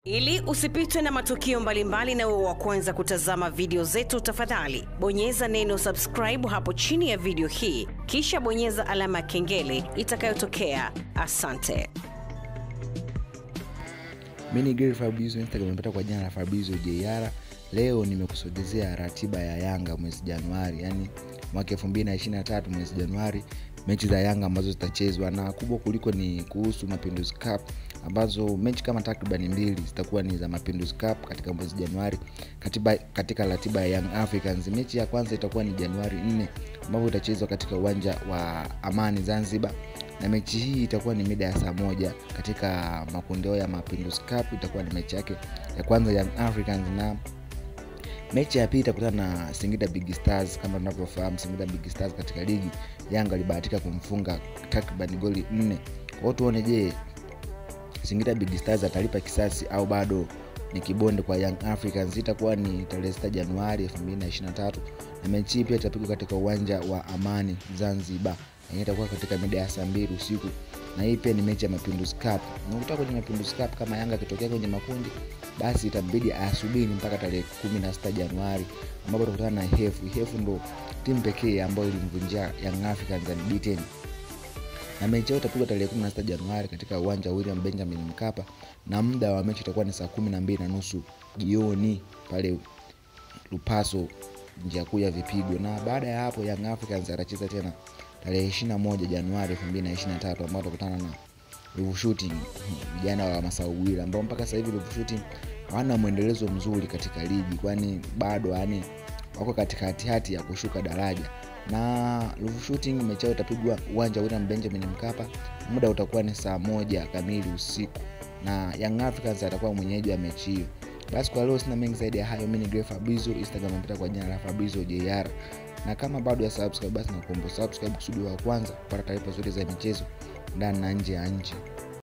Ili usipitwe na matukio mbalimbali na uwe wa kwanza kutazama video zetu, tafadhali bonyeza neno subscribe hapo chini ya video hii, kisha bonyeza alama ya kengele itakayotokea. Asante. Mi ni Gary Fabrizio, Instagram nimepata kwa jina la Fabrizio JR. Leo nimekusogezea ratiba ya Yanga mwezi Januari, yani mwaka 2023 mwezi Januari, mechi za Yanga ambazo zitachezwa, na kubwa kuliko ni kuhusu Mapinduzi Cup, ambazo mechi kama takriban mbili zitakuwa ni za Mapinduzi Cup katika mwezi Januari katiba, katika ratiba ya Young Africans. Mechi ya kwanza itakuwa ni Januari 4 ambapo itachezwa katika uwanja wa Amani Zanzibar na mechi hii itakuwa ni mida ya saa moja katika makundeo ya Mapinduzi Cup. Itakuwa ni mechi yake ya kwanza Young Africans, na mechi ya pili itakutana na Singida Big Stars. Kama tunavyofahamu, Singida Big Stars katika ligi Yanga alibahatika kumfunga takriban goli nne. Kwa hiyo tuone, je, Singida Big Stars atalipa kisasi au bado ni kibonde kwa Young Africans. Itakuwa ni tarehe 6 Januari 2023 na mechi hii pia itapigwa katika uwanja wa Amani Zanzibar yenyewe itakuwa katika mida ya saa mbili usiku na hii pia ni mechi ya Mapinduzi Cup. Na kutoka kwenye Mapinduzi Cup, kama Yanga akitokea kwenye makundi, basi itambidi asubiri mpaka tarehe 16 Januari ambapo tutakutana na Hefu. Hefu ndo timu pekee ambayo ilimvunjia Young Africans unbeaten na mechi yao itapigwa tarehe 16 Januari katika uwanja wa William Benjamin Mkapa, na muda wa mechi itakuwa ni saa kumi na mbili na nusu jioni pale Lupaso, njia kuu ya vipigo. Na baada ya hapo Young Africans atacheza tena tarehe 21 Januari 2023 ambao watakutana na Ruvu Shooting, vijana wa Masaugwira ambao mpaka sasa hivi Ruvu Shooting hawana mwendelezo mzuri katika ligi, kwani bado yani wako katika hatihati ya kushuka daraja na Ruvu Shooting mechi yao itapigwa uwanja wa William Benjamin Mkapa, muda utakuwa ni saa moja kamili usiku, na Young Africans atakuwa mwenyeji wa mechi hiyo. Basi kwa leo sina mengi zaidi ya hayo. Mimi ni Gray Fabrizio, Instagram napita kwa jina la Fabrizio JR, na kama bado ya subscribe, basi nakuomba subscribe kusudi wa kwanza kupata taarifa zote za michezo ndani na nje ya nchi.